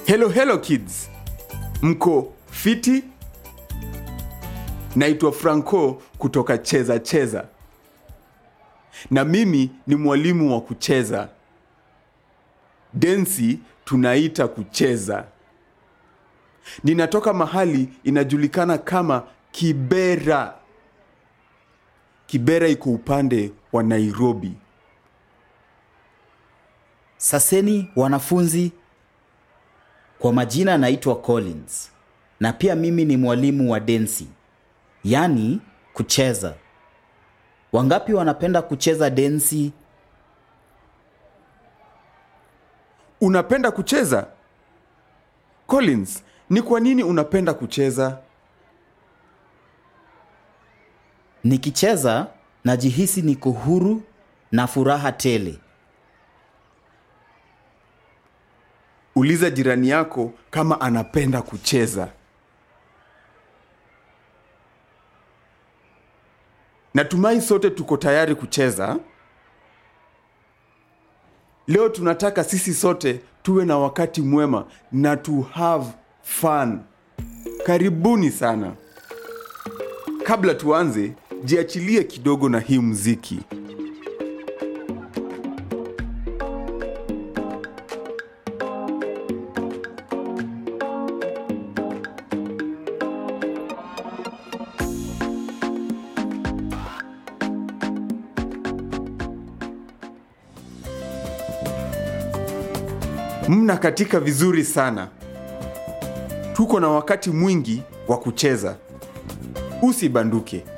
Hello hello kids, mko fiti? Naitwa Franco kutoka Cheza Cheza, na mimi ni mwalimu wa kucheza. Densi tunaita kucheza. Ninatoka mahali inajulikana kama Kibera. Kibera iko upande wa Nairobi. Saseni wanafunzi, kwa majina naitwa Collins na pia mimi ni mwalimu wa densi, yaani kucheza. Wangapi wanapenda kucheza densi? Unapenda kucheza? Collins, ni kwa nini unapenda kucheza? Nikicheza najihisi niko huru na furaha tele. Uliza jirani yako kama anapenda kucheza. Natumai sote tuko tayari kucheza. Leo tunataka sisi sote tuwe na wakati mwema na to have fun. Karibuni sana. Kabla tuanze, jiachilie kidogo na hii muziki. Mna katika vizuri sana. Tuko na wakati mwingi wa kucheza. Usibanduke.